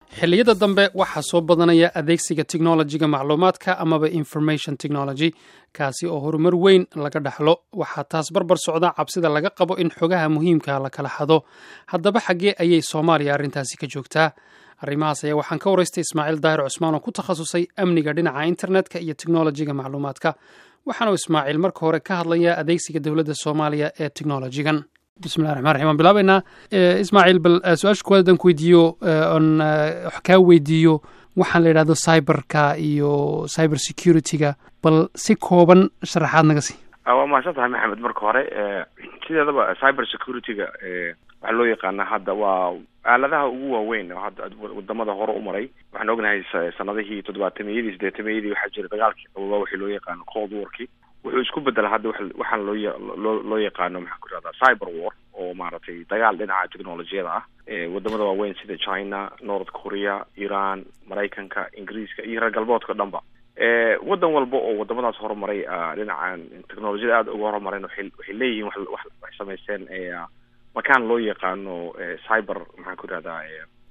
xilliyada dambe waxaa soo badanaya adeegsiga technologiga macluumaadka amaba information technology kaasi oo horumar weyn laga dhaxlo waxaa taas barbar socda cabsida laga qabo in xogaha muhiimka la kala xado haddaba xaggee ayay soomaaliya arrintaasi ka joogtaa arrimahaas ayaa waxaan ka waraystay ismaaciil daahir cusmaan oo ku takhasusay amniga dhinaca internetka iyo technologiga macluumaadka waxaanu ismaaciil marka hore ka hadlayaa adeegsiga dowladda soomaaliya ee technologigan bismillahi raxmaan raxim waan bilaabaynaa ismaaciil bal su-aasha kuwaad hadan ku weydiiyo on wax kaa weydiiyo waxaan la yidhahdo cyberka iyo cyber security-ga bal si kooban sharaxaad naga sii waa mahadsan tahay maxamed marka hore sideedaba cyber security-ga waxaa loo yaqaanaa hadda waa aaladaha ugu waaweyn oo hadda wadamada hore u maray waxaan ognahay sanadihii toddobaatameyadii sideetameyadii waxaa jira dagaalkii qababa wixii loo yaqaano cold warki wuxuu isku bedela hadda waxaan loo loo loo yaqaano maxaan ku irahdaa cyber war oo maaragtay dagaal dhinaca technolojiyada ah wadamada waaweyn sida china north korea iran maraykanka ingiriiska iyo reer galbeedka o dhan ba waddan walba oo wadamadaas horumaray dhinacan technolojiyada aada uga horumareen waay waxay leeyihiin wa waxay samaysteen makaan loo yaqaano cyber maxaan ku irahdaa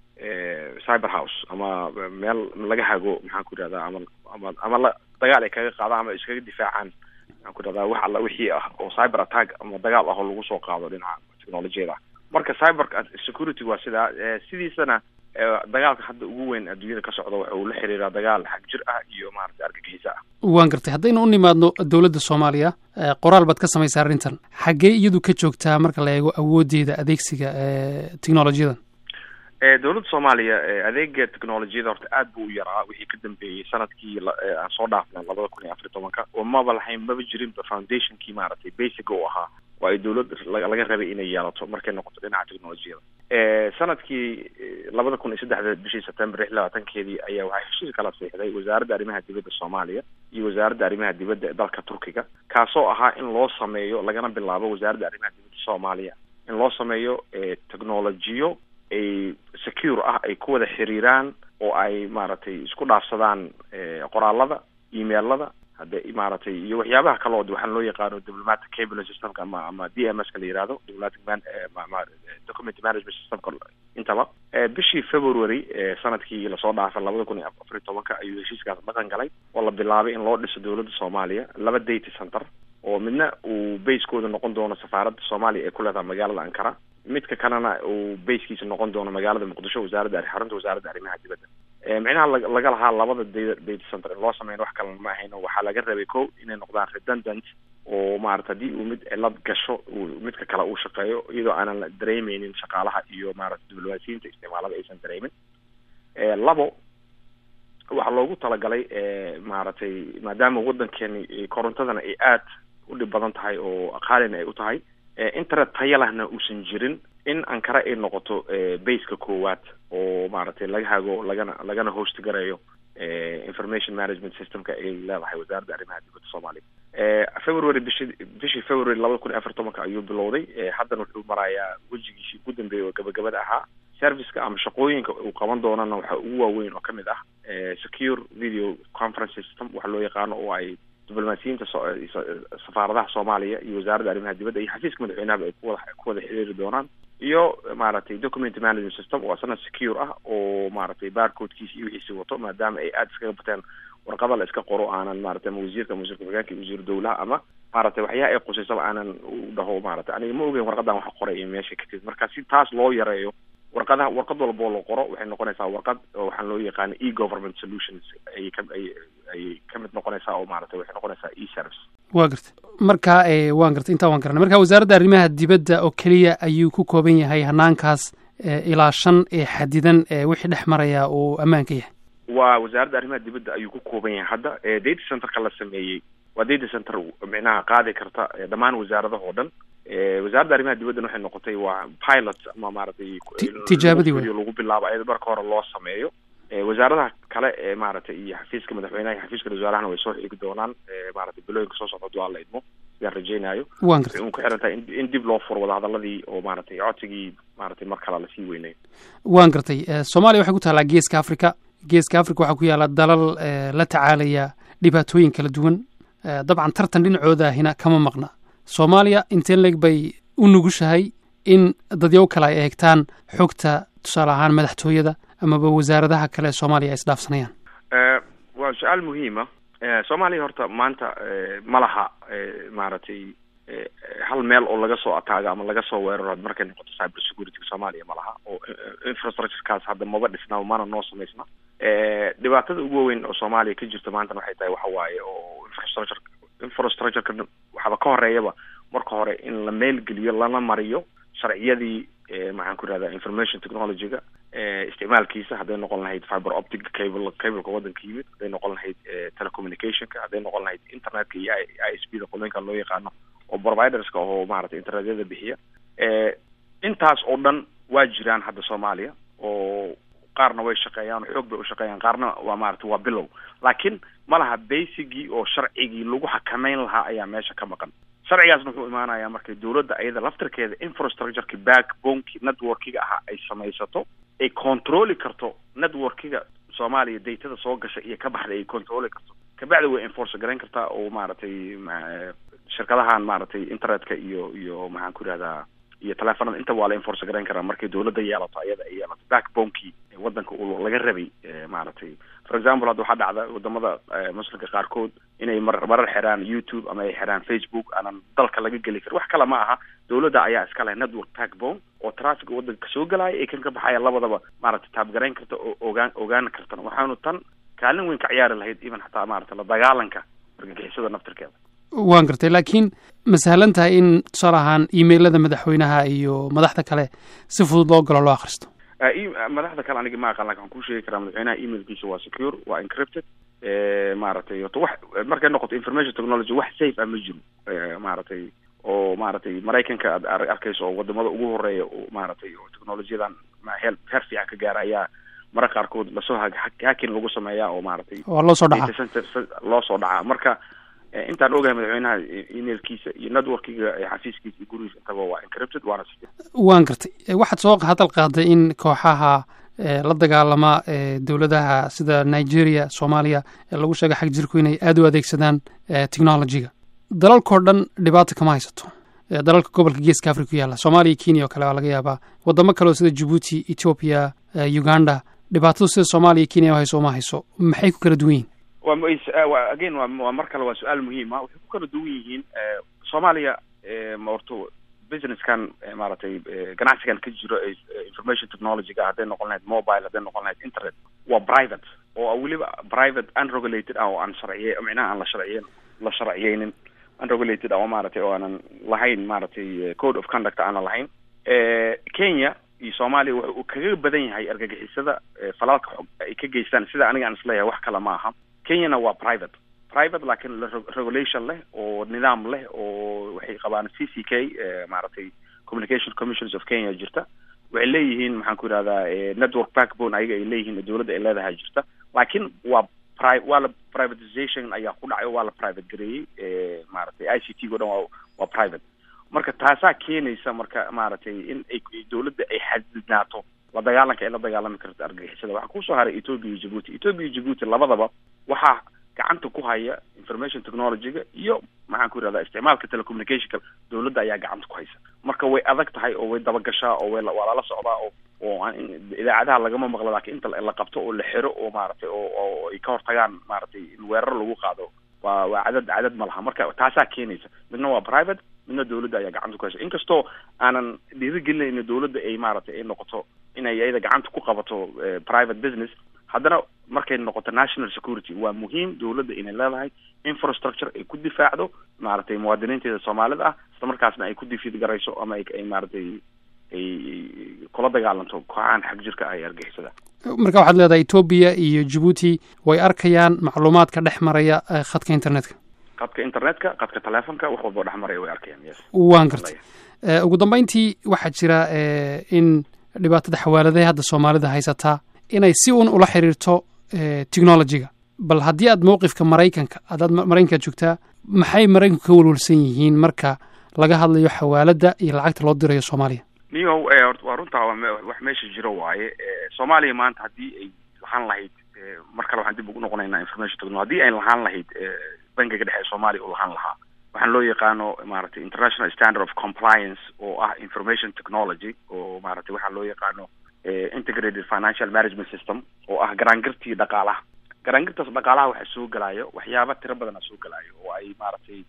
cyber house ama meel laga hago maxaan ku irahdaa ama ama ama la dagaal ay kaga qaadaan ama iskaga difaacaan maxaan ku irahdaa wax alla wixii ah oo cyber attack ama dagaal ah oo lagu soo qaado dhinaca technolojiyada marka cyber security waa sidaa sidiisana dagaalka hadda ugu weyn adduunyada ka socda waxa uu la xiriiraa dagaal xag jir ah iyo maaragtay argagixiso ah waan gartay haddaynu u nimaadno dowladda soomaaliya qoraal baad ka samaysaa arrintan xaggee iyadu ka joogtaa marka la eego awooddeeda adeegsiga technolojiyadan dowladda soomaaliya adeega technolojiyada horta aad buu u yaraa wixii ka dambeeyey sanadkii aan soo dhaafnay labada kun iyo afar iyo tobanka oo maba lahayn maba jirinba foundationkii maaragtay basic u ahaa oo ay dowlad laga rabay inay yeelato markay noqoto dhinaca technolojiyada sanadkii labada kun iyo saddexda bishii september lix labaatankeedii ayaa waxaa heshiis kala siixday wasaaradda arrimaha dibadda soomaaliya iyo wasaaradda arrimaha dibadda ee dalka turkiga kaasoo ahaa in loo sameeyo lagana bilaabo wasaaradda arrimaha dibadda soomaaliya in loo sameeyo technolojiyo ay secure ah ay ku wada xiriiraan oo ay maaragtay isku dhaafsadaan qoraalada emailada hadde maaragtay iyo waxyaabaha kale oo waxaan loo yaqaano diplomatic cable systemka ama ama d m s ka la yihahdo diplomatic man document management systemka intaba bishii february sanadkii lasoo dhaafay labada kun iyo afar iyo tobanka ayuu heshiiskaas dhaqan galay oo la bilaabay in loo dhiso dowladda soomaaliya laba data center oo midna uu basekooda noqon doono safaaradda soomaaliya ee ku leedahay magaalada ankara midka kalena uu basekiisa noqon doono magaalada muqdisho wasaaradda xarunta wasaaradda arrimaha dibadda micnaha laga lahaa labada data center in loo sameyn wax kalena ma ahayn waxaa laga rabay ko inay noqdaan redundant oo maarata haddii uu mid cilad gasho midka kale uu shaqeeyo iyadoo aanan dareemeynin shaqaalaha iyo maarata diblomaasiyiinta isticmaalada aysan dareemin labo waxaa loogu talagalay maaragtay maadaama waddankeeni korontadana ay aad u dhib badan tahay oo aqaalina ay u tahay internet taya lahna uusan jirin in ankara ay noqoto baseka koowaad oo maaragtay laga hago lagana lagana host garayo information management systemka ay leedahay wasaaradda arrimaha dibadda soomaaliya february bishi bishii february labada kun iyo afar tobanka ayuu bilowday haddana wuxuu marayaa wejigiisii ugu dambeeyay oo gabagabada ahaa serviceka ama shaqooyinka uu qaban doonana waxaa ugu waaweyn oo kamid ah secure video conference system waxa loo yaqaano oo ay diblomaasiyiinta safaaradaha soomaaliya iyo wasaaradda arrimaha dibadda iyo xafiiska madaxweynahaba ay kuwada ku wada xiriiri doonaan iyo maaragtay document management system oo asana secure ah oo maaragtay barcodekiisa iyo wixiisi wato maadaama ay aada iskaga bateen warqada la iska qoro aanan maratay ama wasiirka ama wasiirka hogaanka iyo wasiir dowlaha ama maaragtay waxyaha ay qusaysaba aanan u dhaho maaragtay aniga ma ogeyn warqadan wax qoray iyo meesha ka timid marka si taas loo yareeyo warqadaha warqad walba oo la qoro waxay noqonaysaa warqad waxaan loo yaqaana e government solutions ayay ka ay ayay ka mid noqonaysaa oo maaragtay waxay noqonaysaa e service wa gartay marka waan gartay intaa waan garanay marka wasaaradda arrimaha dibadda oo keliya ayuu ku kooban yahay hanaankaas ilaa shan ee xadidan wixii dhex maraya uu ammaanka yahay waa wasaaradda arrimaha dibadda ayuu ku kooban yahay hadda data centerka la sameeyey waa data center micnaha qaadi karta dhammaan wasaaradaha oo dhan wasaaradda arrimaha dibaddana waxay noqotay waa pilot ama maaragtay tijaabadii wey lagu bilaabo ayada marka hore loo sameeyo wasaaradaha kale ee maaragtay iyo xafiiska madaxweynaha iyo xafiiska wasaarahana way soo xigi doonaan maaragtay bilooyinka soo socda haduu alla idmo sidaan rajeynayo waan gartay un ku xiran tahay in dib loo furo wadahadaladii oo maaragtay codsigii maaragtay mar kale lasii weynayo waan gartay soomaaliya waxay ku taallaa geeska africa geeska africa waxaa ku yaalla dalal la tacaalaya dhibaatooyin kala duwan dabcan tartan dhinacoodahina kama maqna soomaaliya inteen leeg bay u nugushahay in dadyow kale ay eegtaan xogta tusaale ahaan madaxtooyada amaba wasaaradaha kale ee soomaaliya ay isdhaafsanayaan waa su-aal muhiima soomaaliya horta maanta ma laha maaragtay hal meel oo laga soo ataago ama laga soo weeraro markay noqoto cyber security soomaaliya ma laha oo infrastructurekaas hadda maba dhisna mana noo samaysna dhibaatada ugu weyn oo soomaaliya ka jirta maantana waxay tahay waxa waaye oo infrastructure infrastructureka waxaaba ka horeeyaba marka hore in la meelgeliyo lana mariyo sharciyadii maxaan ku irahda information technology-ga isticmaalkiisa hadday noqon lahayd fiber optic cable cableka waddanka yimid hadday noqon lahayd telecommunicationka hadday noqon lahayd internetka iyo i s p da qolooyinka loo yaqaano oo providerska oo maaragtay internetyada bixiya intaas oo dhan waa jiraan hadda soomaaliya oo qaarna way shaqeeyaan xoog bay ushaqeeyaan qaarna waa maaragtay waa bilow laakiin ma laha basicgii oo sharcigii lagu xakameyn lahaa ayaa meesha ka maqan sharcigaasna wuxuu imaanayaa markay dawladda ayada laftirkeeda infrastructureki backboneki networkiga ahaa ay samaysato ay controli karto networkiga soomaaliya datada soo gasha iyo ka baxda ay controli karto kabacdi way enforce garayn kartaa oo maaragtay shirkadahan maaragtay internetka iyo iyo maxaan ku yihahdaa iyo telefonada inta waa la enforce garayn karaa markay dawladda yeelato ayada ay yeelato backbonekii waddanka uu laga rabay maaragtay for example hadda waxaa dhacda wadamada muslimka qaarkood inay mar marar xiraan youtube ama ay xiraan facebook aanan dalka laga geli karin wax kale ma aha dawladda ayaa iska leh network backbone oo traffic waddanka kasoo gelaya ay kan ka baxaya labadaba maaragtay taabgarayn karta oo ogaan ogaan kartana waxaanu tan kaalin weyn ka ciyaari lahayd even xataa maaragtay la dagaalanka argagixisada naftirkeeda waan gartay laakiin ma sahlan tahay in tusaale ahaan emailada madaxweynaha iyo madaxda kale si fudud loo galo loo akhristo madaxda kale aniga ma aqaan lakin waxaan kuu sheegi karaa madaxweynaha emailkiisa waa secure waa encrypted maaragtay horta wax markay noqoto information technology wax safe ah ma jiro maaragtay oo maaragtay maraykanka aad arkayso oo wadamada ugu horeeya maaragtay oo technolojiyadan heel heer fiican ka gaara ayaa mara qaarkood lasoo hakin lagu sameeyaa oo maaragtay waa loo soo dhacaa loo soo dhacaa marka intaan ogahay madaxweynaha emailkiisa iyo networkiga xafiiskiisa iyo gurigiisa intaba waa encrypted waana waan gartay waxaad soo hadal qaaday in kooxaha la dagaalama dowladaha sida nigeria soomaaliya lagu sheegay xag jirku inay aada u adeegsadaan technologyga dalalkao dhan dhibaata kama haysato dalalka gobolka geeska africa ku yaalla soomaaliya kenya oo kale waa laga yaabaa wadamo kale oo sida jibuuti ethoopia uganda dhibaatadu sida soomaaliya kenya hayso uma hayso maxay ku kala duwan yihin wa again wa waa mar kale waa su-aal muhiima waxay ku kala duwan yihiin soomaaliya orto businesskan maaragtay ganacsigan ka jiro information technologyga hadday noqon lahayd mobile hadday noqon lahayd internet waa private oo weliba private unregulated ah oo aan sharciye micnaha aan la sharciyen la sharciyeynin unregulated ah oo maaragtay oo aanan lahayn maaragtay code of conduct aanan lahayn kenya iyo soomaaliya waxa uu kaga badan yahay argagixisada falaalka xog ay ka geystaan sida aniga aan isleeyahay wax kale ma aha kenyana waa private private laakiin regulation leh oo nidaam leh oo waxay qabaan c c k maaragtay communication commissions of kenya jirta waxay leeyihiin maxaan ku yidhahdaa network backbone ayaga ay leeyihiin dawladda ay leedahay jirta laakiin waa pri waa la privatization ayaa ku dhacay waa la private gareeyey maaragtay i c t o dhan waa waa private marka taasaa keenaysa marka maaragtay in ay dawladda ay xadidnaato la dagaalanka ay la dagaalami karto argagixisada waxaa kusoo haray ethoopia iyo jibuuti ethoopia iyo jibuuti labadaba waxaa gacanta ku haya information technologyga iyo maxaan ku yidhahdaa isticmaalka telecommunicationka dawladda ayaa gacanta ku haysa marka way adag tahay oo way dabagashaa oo way waa lala socdaa oo oo idaacadaha lagama maqlo laakiin inta la qabto oo la xiro oo maaragtay oo oo ay ka hortagaan maaragtay in weerar lagu qaado waa waa cadad cadad ma laha marka taasaa keenaysa midna waa private midna dawladda ayaa gacanta ku haysa inkastoo aanan dhiirigelinayn dawladda ay maaragtay ay noqoto inay iyada gacanta ku qabato private business haddana markay noqoto national security waa muhiim dawladda inay leedahay infrastructure ay ku difaacdo maaragtay muwaadiniinteeda soomaalida ah isla markaasna ay ku difiid garayso ama ay maaragtay ay kula dagaalanto kooxahan xag jirka ah ee argixisada marka waxaad leedahay etoobiya iyo jibuuti way arkayaan macluumaadka dhex maraya khadka internetka khadka internetka khadka telefonka wax walbao dhex maraya way arkayaan yes waan gartay ugu dambeyntii waxaa jira in dhibaatada xawaaladaha hadda soomaalida haysataa inay si un ula xiriirto technologyga bal haddii aad mowqifka maraykanka adaad maraykanka joogtaa maxay maraykanku ka walwalsan yihiin marka laga hadlayo xawaaladda iyo lacagta loo dirayo soomaaliya niyow waa runtaa wax meesha jiro waaye soomaaliya maanta haddii ay lahaan lahayd mar kale waxaan dib ugu noqonaynaa information technology haddii ay lahaan lahayd bankiga dhexe soomaaliya uu lahaan lahaa waxaan loo yaqaano maaragtay international standard of compliance oo ah information technology oo maaragtay waxaa loo yaqaano integrated financial management system oo ah garaangirtii dhaqaalaha garaangirtaas dhaqaalaha waxaa soo gelayo waxyaaba tiro badana soo gelayo oo ay maaragtay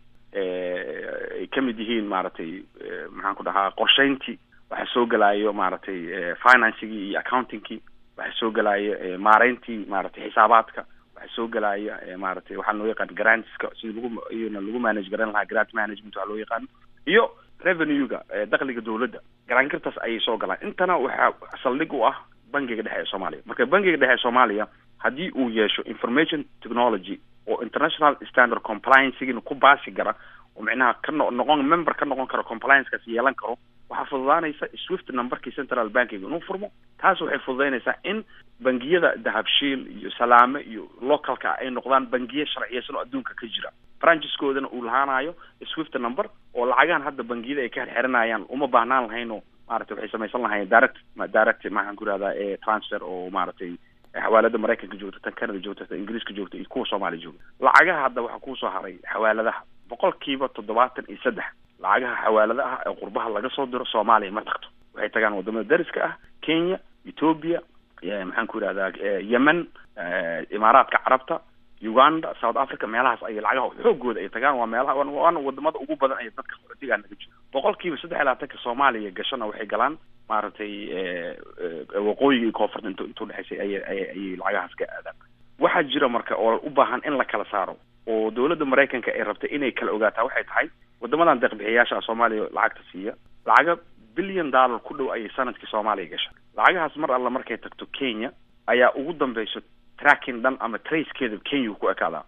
ay kamid yihiin maaragtay maxaan ku dhahaa qorsheyntii waxaa soo gelayo maaragtay financigii iyo accountingkii waxaa soo gelayo maareyntii maaragtay xisaabaadka waxaa soo gelaya maaragtay waxaa loo yaqaan grantska sida lagu iyona lagu manage garan lahaa grant management waxaa loo yaqaano iyo revenue-ga dakhliga dawladda garaangirtaas ayay soo galaan intana waxaa saldhig u ah bangiga dhexe ee soomaaliya marka bangiga dhexe ee soomaaliya haddii uu yeesho information technology oo international standard compliancegina ku baasi gara oo micnaha ka no noqon member ka noqon karo compliancekaas yeelan karo waxaa fududaanaysa swift numberkii central bankiga inuu furmo taas waxay fududaynaysaa in bangiyada dahabshiil iyo salaame iyo localka ay noqdaan bangiye sharciyeysan oo adduunka ka jira brancheskoodana uu lahaanayo swift number oo lacagahan hadda bangiyada ay ka xirxiranayaan uma baahnaan lahayno maaragtay waxay samaysan lahayeen direct direct maxaan ku ihahdaa e transfer oo maaragtay xawaalada maraykanka joogta tan canada joogta tan ingiriiska joogta iyo kuwa soomaaliya joogta lacagaha hadda waxaa kusoo haray xawaaladaha boqolkiiba toddobaatan iyo saddex lacagaha xawaaladaha ee qurbaha laga soo diro soomaaliya ma tagto waxay tagaan wadamada dariska ah kenya ethoopia maxaan ku ihahdaa yemen imaaraadka carabta uganda south africa meelahaas ay lacagaha xoogooda ay tagaan waa meelaha waana wadamada ugu badan ay dadka qaxootigaa naga jiro boqolkiiba saddex iyo labaatanka soomaaliya gashana waxay galaan maaragtay waqooyiga iyo koonfurta int inta udhexaysay aya ayay lacagahaas ka aadaan waxaa jira marka oo u baahan in la kala saaro oo dawladda maraykanka ay rabtay inay kala ogaataa waxay tahay wadamadan deeqbixiyayaasha soomaaliya lacagta siiya lacaga billion dollar ku dhow ayay sanadkii soomaaliya gasha lacagahaas mar alla markay tagto kenya ayaa ugu dambeyso tracking dhan ama tracekeeda kenya ku ekaadaa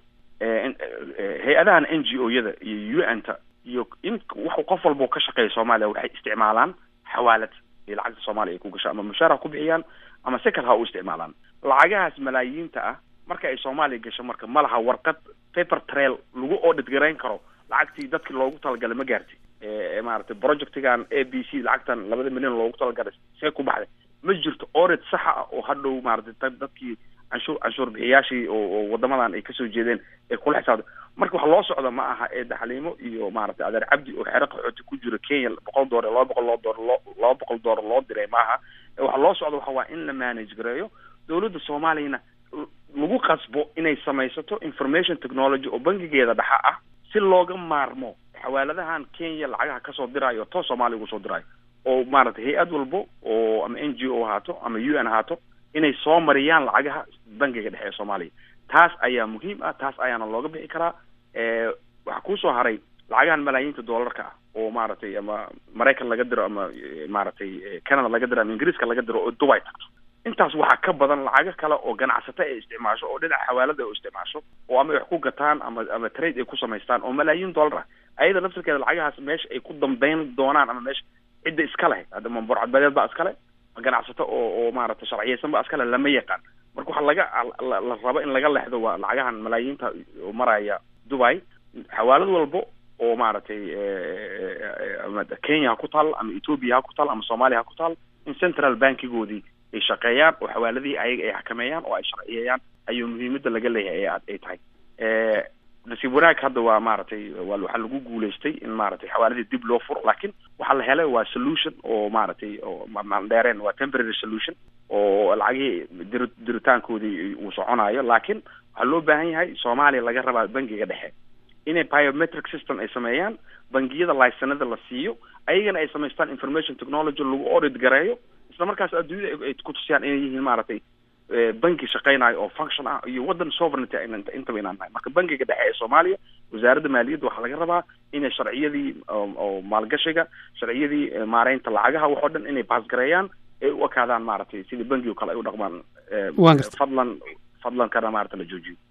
hay-adahan n g o yada iyo u n ta iyo in wax qof walba ka shaqeeya soomaaliya waxay isticmaalaan xawaalad iyo lacagta soomaaliya ay ku gasha ama mushaar ha ku bixiyaan ama si kale ha u isticmaalaan lacagahaas malaayiinta ah marka ay soomaaliya gasho marka ma laha warqad paper trail lagu audit garayn karo lacagtii dadkii loogu talagalay ma gaartay maaragtay projectigan a b c lacagtan labada milyan loogu talagalay see ku baxday ma jirto audit saxa ah oo hadhow maaragtay dadkii canshuur canshuur bixiyaashii oo oo wadamadan ay kasoo jeedeen ee kula xisaabta marka wax loo socda ma aha ee daxliimo iyo maaragtay adeer cabdi oo xero qaxooti ku jiro kenya boqol doolar laba boqol loo door loo laba boqol doolar loo diray maaha waxa loo socda waxa waa in la manage gareeyo dawladda soomaaliyana lagu qasbo inay samaysato information technology oo bangigeeda dhexa ah si looga maarmo xawaaladahan kenya lacagaha kasoo diraayo toos soomaaliya ugu soo diraayo oo maaragtay hay-ad walbo oo ama n g o ahaato ama u n ahaato inay soo mariyaan lacagaha bangiga dhexe ee soomaaliya taas ayaa muhiim ah taas ayaana looga bixi karaa waxaa kusoo haray lacagahan malaayiinta doolarka ah oo maaragtay ama maraykan laga diro ama maaragtay canada laga diro ama ingiriiska laga diro oo dubai tagto intaas waxaa ka badan lacago kale oo ganacsato ay isticmaasho oo dhinaca xawaalada ay isticmaasho oo ama wax ku gataan ama ama trade ay ku samaystaan oo malaayiin dollar ah ayada naftirkeeda lacagahaas meesha ay ku dambeyn doonaan ama meesha cidda iska leh hadda ma borcadbadeed baa iskale ma ganacsato oo oo maaragtay sharciyeysan baa iskale lama yaqaan marka waxaa laga la rabo in laga lexdo waa lacagahan malaayiinta oo maraya dubai xawaalad walbo oo maaragtay ama kenya ha ku taal ama ethoopia ha ku taal ama soomaaliya ha ku taal in central bankigoodii ay shaqeeyaan oo xawaaladihii ayaga ay xakameeyaan oo ay sharciyeeyaan ayuu muhiimada laga leeyahay ay tahay nasiib wanaag hadda waa maaragtay waa waxaa lagu guulaystay in maaragtay xawaaladii dib loo furo laakiin waxaa la helay waa solution oo maaragtay oo mandheereen waa temporary solution oo lacagihii dir diritaankoodii uu soconayo laakiin waxaa loo baahan yahay soomaaliya laga rabaa bangiga dhexe inay biometric system ay sameeyaan bangiyada laysanada la siiyo ayagana ay samaystaan information technology lagu audit gareeyo isla markaas adduunyada ay ku tusiyaan inay yihiin maaragtay banki shaqeynayo oo function ah iyo waddan sovereignty intaba inaan nahay marka bankiga dhexe ee soomaaliya wasaaradda maaliyadda waxaa laga rabaa inay sharciyadii oo maalgashiga sharciyadii maareynta lacagaha wax oo dhan inay baasgareeyaan ay u ekaadaan maaragtay sidii banki o kale ay u dhaqmaan fadlan fadlan kana maarata la joojiyo